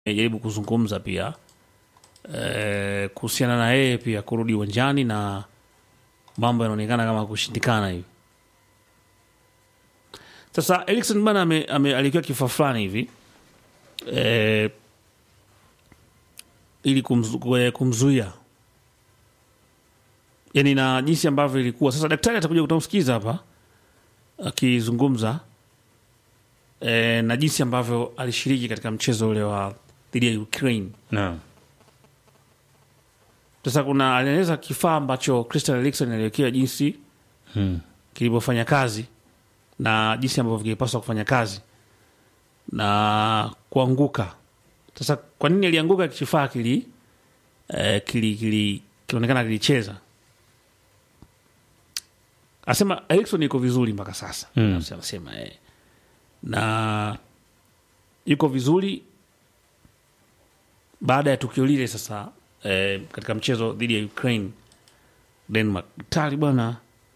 amejaribu kuzungumza pia eh, kuhusiana na yeye pia kurudi uwanjani na mambo yanaonekana kama kushindikana hivi. Sasa Erikson bana ame, ame, alikiwa kifaa fulani hivi eh, ili kumzu, kwe- kumzuia yani na jinsi ambavyo ilikuwa sasa. Daktari atakuja kutamsikiza hapa akizungumza e, na jinsi ambavyo alishiriki katika mchezo ule wa dhidi ya Ukraine. Naam. Sasa kuna alieleza kifaa ambacho Christian Eriksen aliwekewa jinsi Hmm. kilivyofanya kazi na jinsi ambavyo kilipaswa kufanya kazi na kuanguka. Sasa kwa nini alianguka? Kifaa kili eh, kili kili kilionekana kilicheza. Asema Erikson yuko vizuri mpaka sasa Mm. anasema eh. na yuko vizuri baada ya tukio lile sasa eh, katika mchezo dhidi ya Ukraine Denmark. Daktari bwana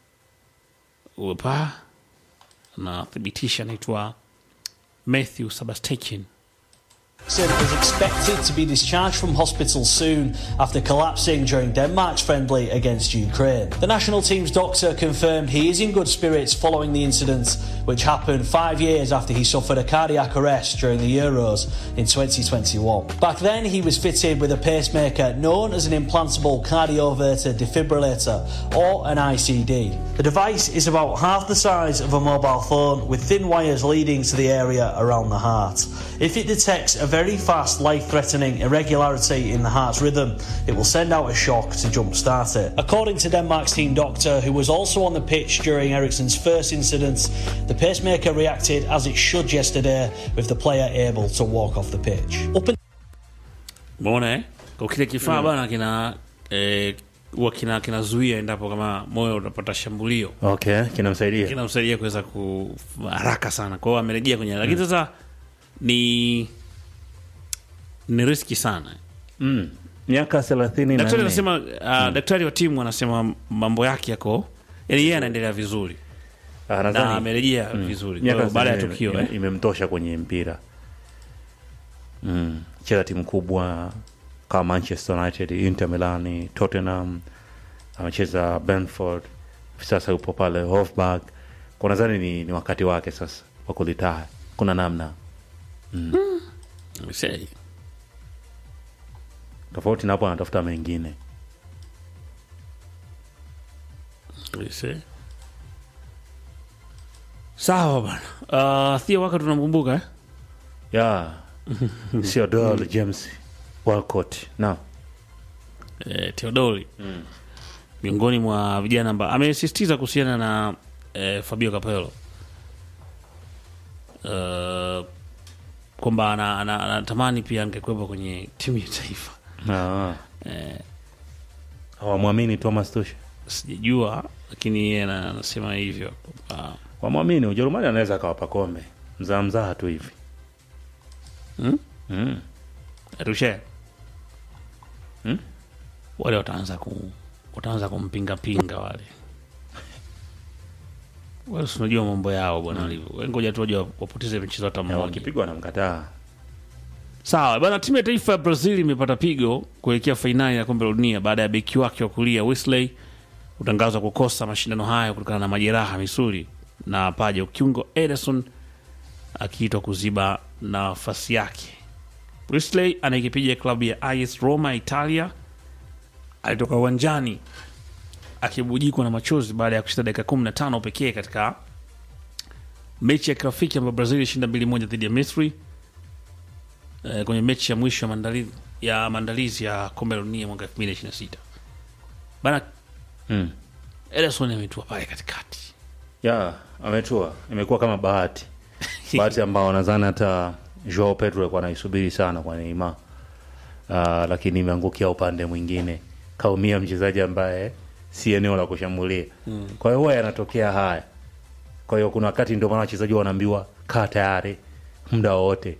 upa anathibitisha, anaitwa Matthew Sebastian. Eriksen is expected to be discharged from hospital soon after collapsing during Denmark's friendly against Ukraine. The national team's doctor confirmed he is in good spirits following the incident, which happened five years after he suffered a cardiac arrest during the Euros in 2021. Back then, he was fitted with a pacemaker known as an implantable cardioverter defibrillator or an ICD. The device is about half the size of a mobile phone with thin wires leading to the area around the heart. If it detects a very fast, life threatening irregularity in the heart's rhythm, it will send out a shock to jumpstart it. According to Denmark's team doctor, who was also on the pitch during Eriksen's first incident, the pacemaker reacted as it should yesterday, with the player able to walk off the pitch. Up Umeona eh? Kwa kile kifaa bana kina eh, huwa kina kinazuia endapo kama moyo utapata shambulio Okay, kinamsaidia. kinamsaidia kuweza ku haraka sana. Kwa hiyo amerejea kwenye, lakini sasa ni ni riski sana. Mm. Miaka thelathini na Daktari nne. anasema uh, daktari wa timu anasema mambo yake yako, yani yeye anaendelea vizuri Ah, na nadhani amerejea vizuri Kwa miaka hiyo baada ya thelathini tukio ime- eh. imemtosha kwenye mpira. Mm. Cheza timu kubwa kama Manchester United, Inter Milan, Tottenham, amecheza Brentford, sasa yupo pale Hofburg. Kwa nadhani ni, ni wakati wake sasa wa kulitaya. Kuna namna Say. tofauti na hapo, anatafuta mengine. Say. Sawa bana. Uh, Thea waka tunamkumbuka eh? ya sio Dol James Walcott na eh, Teodori miongoni mwa vijana ambao amesisitiza kuhusiana na eh, Fabio Capello uh, kwamba ana- ana- anatamani pia angekuwepo kwenye timu ya taifa. na hawamwamini Thomas Tuchel, Sijajua, lakini yeye ana- anasema hivyo kwamba wamwamini Ujerumani anaweza akawapa kombe mzaa mzaa tu hivi Hmm? mm. Rushe Hmm? wale wataanza ku wataanza kumpinga pinga wale wale, si unajua mambo yao bwana walivyo. Wewe Ngoja tu waje wapoteze michezo hata Na mmoja. wakipigwa wanamkataa Sawa bana, timu ya taifa ya Brazil imepata pigo kuelekea fainali ya kombe la dunia baada ya beki wake wa kulia Wesley kutangazwa kukosa mashindano hayo kutokana na majeraha misuli na paja, kiungo Ederson akiitwa kuziba nafasi yake. Wesley anayekipiga klabu ya AS Roma Italia alitoka uwanjani akibujikwa na machozi baada ya kushinda dakika 15 pekee katika mechi ya kirafiki ambayo Brazil ilishinda 2-1 dhidi ya Misri eh, kwenye mechi ya mwisho ya maandalizi ya maandalizi ya kombe la dunia mwaka 2026 bana. mm. Ederson ametua pale katikati ya ametua, imekuwa kama bahati bahati ambao nadhani hata Joao Pedro alikuwa anaisubiri sana kwa Neymar uh, lakini imeangukia upande mwingine, kaumia mchezaji ambaye si eneo la kushambulia mm. kwa hiyo huwa yanatokea haya. Kwa hiyo kuna wakati ndio maana wachezaji wanaambiwa kaa tayari muda wowote.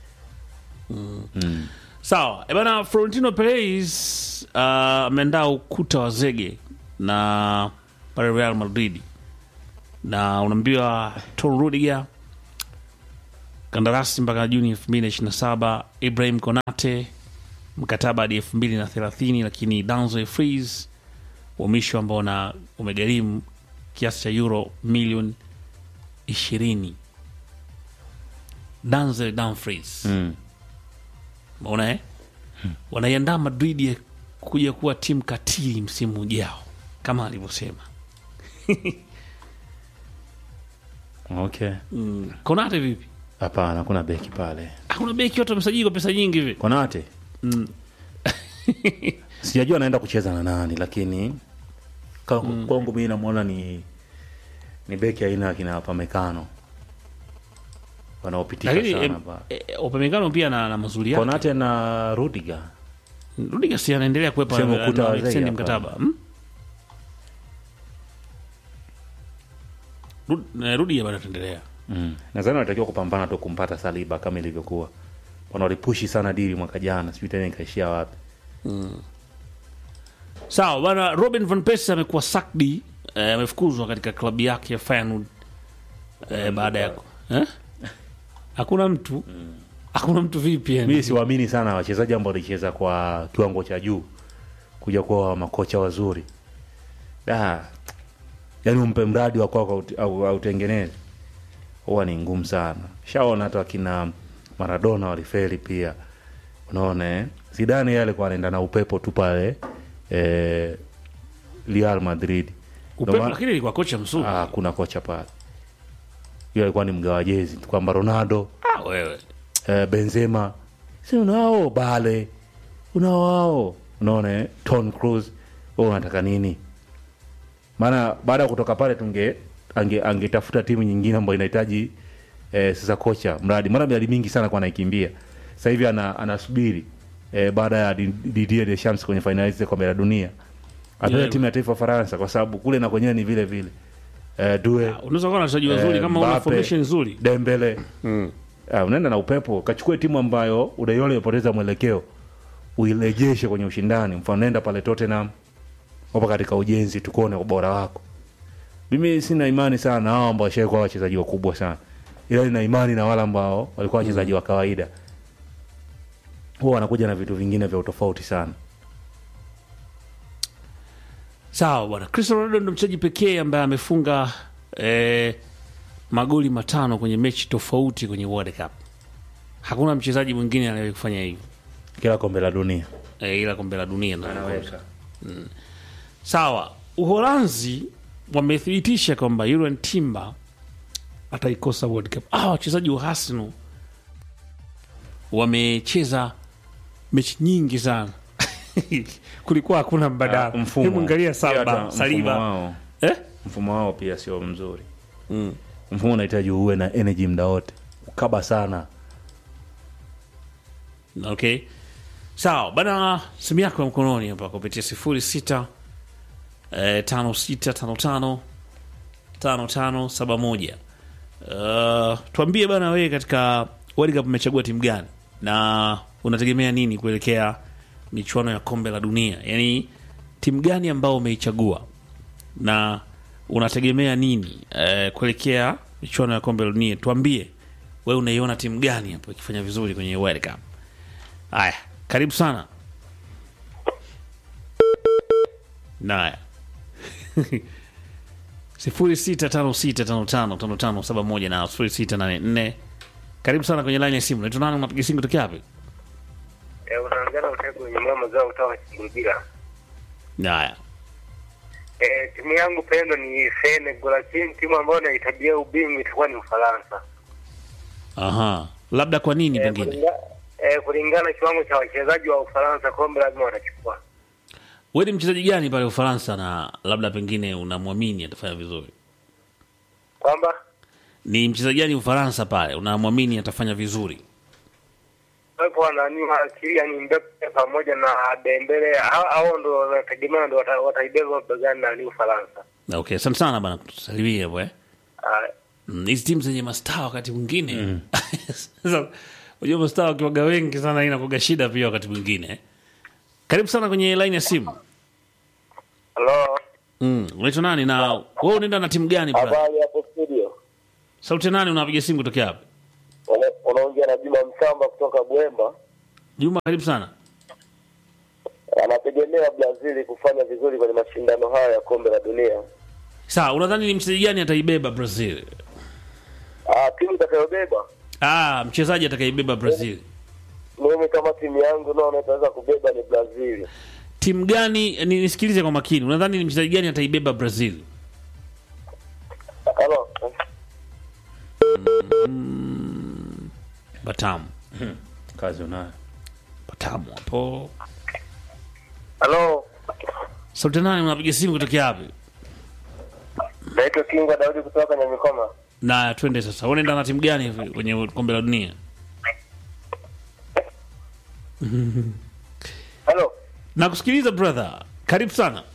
sawa. E bana, Florentino Perez uh, ameandaa ukuta wa zege na pale Real Madrid na unaambiwa Tom Rudiger kandarasi mpaka Juni 2027. Ibrahim Konate mkataba hadi 2030, lakini Danzo Freeze uhamisho ambao na umegharimu kiasi cha euro milioni 20. Danzel Dumfries Mm. Umeona eh? Wanaiandaa Madrid ya kuja kuwa timu katili msimu ujao kama alivyosema. Okay. Mm. Konate vipi? Hapana, kuna beki pale. Hakuna beki watu wamesajili kwa pesa nyingi hivi. Konate. Mm. Sijajua anaenda kucheza na nani lakini ka- kwangu mimi namwona ni ni beki aina ya kina Pamekano wanaopitika Lakini sana em, ba. eh, Upamecano pia na, na mazuri yake. Konate na Rudiger. Rudiger si anaendelea kuwepa Sema na- ukuta na wa Zei extend hapa. mkataba. Hmm? Rud- eh, Rudiger bado ataendelea. Mm. Nadhani wanatakiwa kupambana tu kumpata Saliba kama ilivyokuwa. Wanalipushi sana dili mwaka jana, sijui tena ikaishia wapi. Sawa bana, Robin van Persie amekuwa sacked, eh, amefukuzwa katika klabu yake ya Feyenoord eh, baada ya eh? hakuna mtu hakuna mtu vipi yani? Mimi siwaamini sana wachezaji ambao walicheza kwa kiwango cha juu kuja kuwa makocha wazuri. Da. Yaani umpe mradi wa kwako au- au autengeneze. Huwa ni ngumu sana. Shaona hata wakina Maradona walifeli pia. Unaona eh? Zidane yeye alikuwa anaenda na upepo tu pale eh, Real Madrid. Upepo, Ndio maana- lakini ilikuwa kocha mzuri. Ah, kuna kocha pale. Yule alikuwa ni mgawa jezi tu kwamba Ronaldo Ah, wewe eh, Benzema si unao Bale unao wao unaona eh? Tom Cruise wewe unataka nini? Maana baada ya kutoka pale tunge ange angetafuta timu nyingine ambayo inahitaji eh, sasa kocha mradi maana miradi mingi sana kwa anaikimbia sasa hivi ana, anasubiri eh, baada ya Di- Didier Deschamps kwenye fainali za kombe la dunia apewe Yeah. timu ya taifa ya Faransa kwa sababu kule na kwenyewe ni vile vile eh, Due unaweza kuwa na wachezaji wazuri Eh, kama una Mbappe. formation nzuri. Dembele Ah, unaenda na upepo kachukue timu ambayo unaiona imepoteza mwelekeo uirejeshe kwenye ushindani mfano nenda pale Tottenham wapo katika ujenzi tukuone ubora wako mimi sina imani sana na hao ambao washaikuwa wachezaji wakubwa sana ila nina imani na wale ambao walikuwa wachezaji wa kawaida huwa wanakuja na vitu vingine vya utofauti sana Sawa bwana, Cristiano Ronaldo ndo mchezaji pekee ambaye amefunga eh, magoli matano kwenye mechi tofauti kwenye World Cup. Hakuna mchezaji mwingine anayewahi kufanya hivyo kila kombe la dunia eh, ila kombe la dunia ndo anakosa. Sawa, Uholanzi wamethibitisha kwamba Julian Timber ataikosa World Cup. Ah, wachezaji wa Arsenal wamecheza mechi nyingi sana kulikuwa hakuna mbadala. Ah, mfumo. Hebu angalia Pia hata Saliba, mfumo Saliba. wao Eh? mfumo wao pia sio mzuri mfumo unahitaji uwe na energy muda wote ukaba sana Okay, sawa bana, simu yako ya mkononi hapa kupitia sifuri sita eh, tano sita tano tano tano tano saba moja. Uh, tuambie bana, wewe katika World Cup umechagua timu gani na unategemea nini kuelekea michuano ya kombe la dunia? Yaani timu gani ambao umeichagua na unategemea nini eh, kuelekea michuano ya kombe la dunia? Tuambie wewe unaiona timu gani hapo ikifanya vizuri kwenye World Cup. Haya, karibu sana. Naya sifuri sita tano sita tano tano tano tano saba moja na sifuri sita nane nne. Karibu sana kwenye laini ya simu. Naitwa nani? Unapiga simu kutokea wapi? Eh, unaangana utego wenye mama zao kutoka Kibirira. Naya, Eh, timu yangu pendo ni Senegal, lakini timu ambayo naitabia ubingwa itakuwa ni Ufaransa. aha, labda kwa nini Eh, pengine kulinga, eh, kulingana na kiwango cha wachezaji wa Ufaransa, kombe lazima watachukua. wewe ni mchezaji gani pale Ufaransa na labda pengine unamwamini atafanya vizuri? Kwamba Ni mchezaji gani Ufaransa pale unamwamini atafanya vizuri? wapo wanani Kylian Mbappe pamoja na Dembele, hao hao ndo wanategemea ndo wata- wataibeba begani na ni Ufaransa. Okay, asante sana bana kutusalimia hapo eh. Ah, Mm, hizi timu zenye mastaa wakati mwingine sasa unajua mastaa wakiwaga wengi sana inakuga shida pia wakati mwingine karibu sana kwenye line ya simu Hello. mm. unaitwa nani na wewe unaenda na timu gani bra Habari hapo studio. sauti ya nani unapiga simu kutokea hapa Wana- unaongea na Juma Msamba kutoka Bwemba. Juma, karibu sana. Anategemea Brazil kufanya vizuri kwenye mashindano haya ya kombe la dunia. Sawa, unadhani ni mchezaji gani ataibeba Brazil? Ah, timu itakayobeba Ah, mchezaji atakaibeba Brazil. mimi kama timu yangu naona itaweza kubeba ni Brazil. Timu gani? Ni, nisikilize kwa makini. Unadhani ni mchezaji gani ataibeba Brazil? Halo. Batamu, kazi unayo Batamu hapo. Halo. Sauti nani? Unapiga simu kutokea wapi? Naitwa Kinga Daudi kutoka Nyamikoma. Na twende sasa, unaenda na timu gani hivi kwenye kombe la dunia? Halo. Nakusikiliza brother, karibu sana.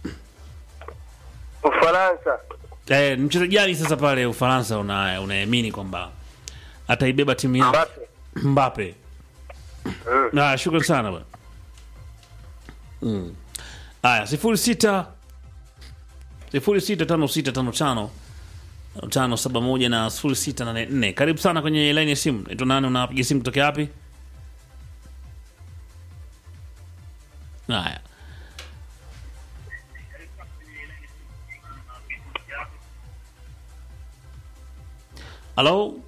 Ufaransa. Eh, ni mchezaji gani sasa pale Ufaransa una unaamini kwamba ataibeba timu yako? Mbappe. Mbappe. Na shukrani sana bwana. Mm. Aya, sifuri sita sifuri sita tano sita tano tano tano saba moja na sifuri sita nane nne. Karibu sana kwenye laini ya simu. Naitwa nani? Unapiga simu kutokea wapi? Haya. Halo?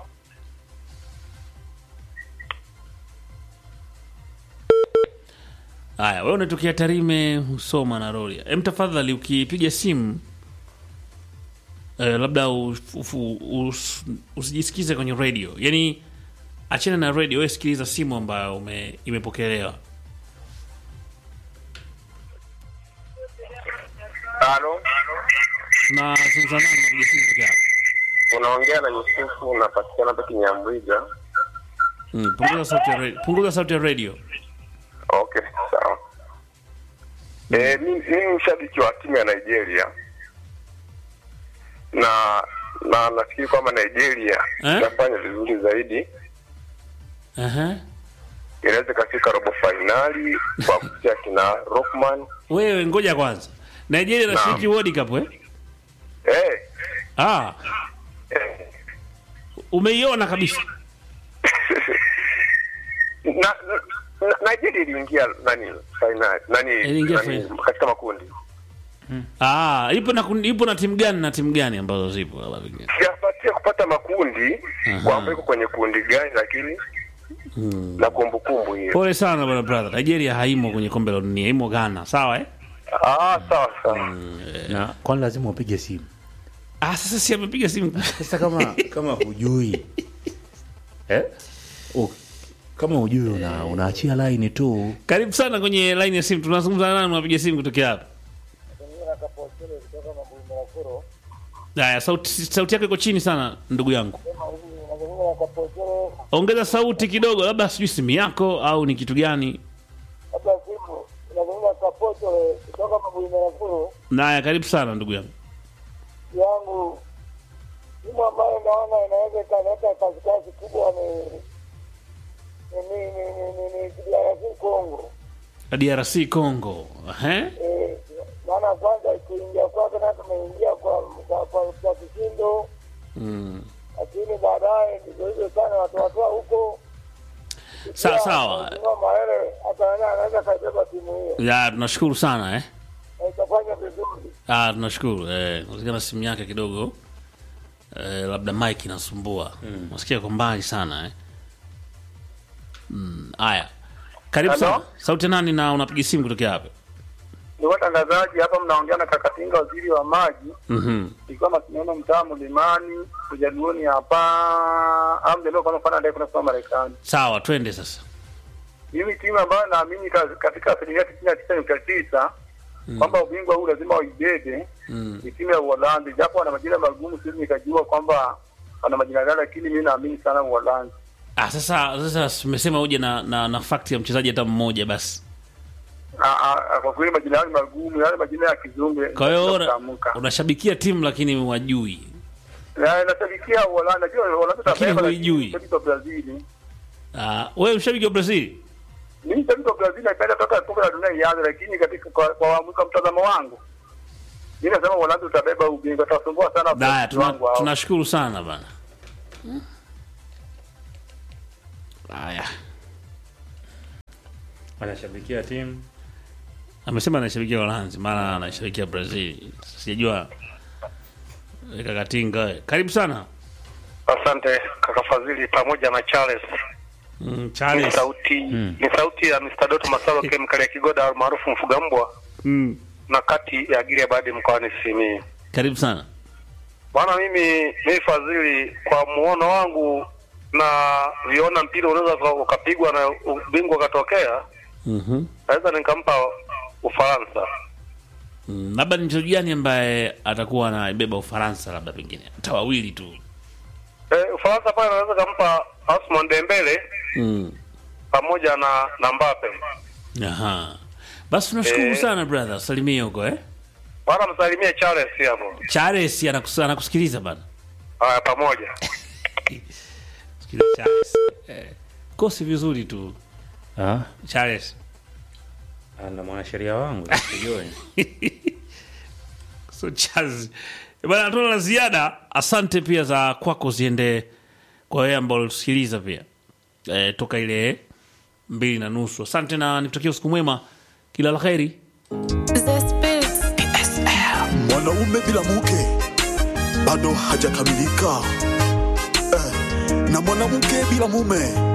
Haya, wewe unatokea Tarime, Usoma na Rorya. Em, tafadhali ukipiga simu eh, labda uf- ufu- us- usijisikize kwenye radio, yaani achana na radio, wewe sikiliza simu ambayo ume, imepokelewa. Halo. Na simu za nani unapiga simu kutokea wapi? Unaongea na Yusufu unapatikana hapa Kinyambwiga. Mm, punguza sauti ya radio. Punguza sauti ya radio. Okay, sawa. Eh, mimi mimi mshabiki wa timu ya Nigeria na na nafikiri kwamba Nigeria Eh? itafanya vizuri zaidi, Aha. inaweza ikafika robo fainali kwa kupitia kina Rockman. Wewe ngoja kwanza. Nigeria inashiriki World Cup eh? Eh, Ah, eh. umeiona kabisa. na, na Nigeria iliingia nani fainali nani, Iliingia nani fainali. katika makundi. Ah, ipo na kundi- ipo na timu gani na timu gani ambazo zipo labda pengine. Sijapatia kupata makundi Aha. kwamba iko kwenye kundi gani, lakini na kumbukumbu hiyo. Pole sana bwana brother. Nigeria haimo kwenye kombe la dunia, imo Ghana, sawa eh? Ah, sawa sawa. na kwani lazima upige simu Ah, sasa si amepiga simu. sasa kama kama hujui eh? oh, kama hujui una, unaachia line tu Karibu sana kwenye line ya simu. Tunazungumza na nani unapiga simu kutokea hapa? Haya, sauti sauti yako iko chini sana ndugu yangu. Ongeza sauti kidogo, labda sijui simu yako au ni kitu gani. Naya, karibu sana ndugu yangu. yangu timu ambayo naona inaweza ikaleta kazi kubwa ni ni ni ni ni ni ni DRC Congo. DRC Congo. Eh? Eh, maana kwanza kuingia kwake na tumeingia kwa kwa kwa kwa kishindo, Mm. lakini baadaye ndivyo hivyo sana watu watoa huko Sawa sawa. Mheshimiwa Maele ataona anaweza kaibeba timu hiyo Ya, tunashukuru sana eh. na itafanya vizuri. Ah, tunashukuru. Eh, unasikana simu yake kidogo. Eh, labda mic inasumbua. Mm. Unasikia kwa mbali sana eh. Mm, haya. Karibu Hello? sana. Sauti nani na unapiga simu kutokea hapa? Ni watangazaji hapa, mnaongea na Kakatinga, waziri wa maji, Mhm. ikiwa masindano mtaa Mlimani ujaduoni hapa amdeleo kama fana ndai kunasoma Marekani. Sawa, twende sasa. Mimi timu ambayo naamini ka- katika asilimia tisini na tisa nukta tisa kwamba ubingwa huu lazima waibebe Mm. ni timu ya Uholanzi, japo wana majina magumu, siwezi nikajua kwamba wana majina gani, lakini mimi naamini sana Uholanzi. Ah, sasa sasa tumesema uje na na, na fact ya mchezaji hata mmoja basi. Ah, ah, Kwa kweli majina yao ni magumu, yale majina ya kizungu Kwa hiyo una- kutamka. unashabikia timu lakini wajui. Na nashabikia Uholanzi, najua Uholanzi Lakini itabeba, huijui. shabiki wa Brazil. Ah, wewe mshabiki wa Brazil? Mimi shabiki wa Brazil naipenda toka kombe la dunia ianze, lakini katika kwa kwa waamuzi wa mtazamo wangu mimi nasema Uholanzi utabeba ubingwa, utasumbua sana Haya, wafuasi tuna, wangu hao. tunashukuru sana bana. haya anashabikia timu amesema anashabikia Uholanzi maana anashabikia Brazil. Sijajua Eh, kakatinga. we. Karibu sana Asante kaka Fadhili pamoja na Charles. mm, Ni Charles. sauti ni sauti ya Mr. Doto Masalo kemikali ya Kigoda almaarufu mfuga mbwa Mm, na kati ya Gilead Badi mkoani Simiyu. karibu sana. Bwana, mimi mimi Fadhili, kwa muono wangu na viona mpira unaweza uka- ukapigwa na ubingwa ukatokea, Mhm. naweza nikampa Ufaransa. Mm, labda ni mchezaji gani ambaye atakuwa anaibeba Ufaransa, labda pengine hata wawili tu. E, Ufaransa pale naweza kampa Ousmane Dembele Mm. pamoja na na Mbappe. Aha. Basi tunashukuru Eh. sana brother, salimie huko eh. Bwana, msalimie Charles hapo. Charles anakus anakusikiliza bana. Haya, pamoja. Sikiliza Charles. Eh. Kosi vizuri tu ah, Charles. na mwanasheria wangu sijui So Charles. Eh, Bana tuna la ziada. Asante pia za kwako ziende kwa wewe ambao ulitusikiliza pia. Eh, toka ile mbili na nusu. Asante na nikutakia usiku mwema. Kila la kheri. Zest Beats. mwanaume bila mke bado hajakamilika eh, na mwanamke bila mume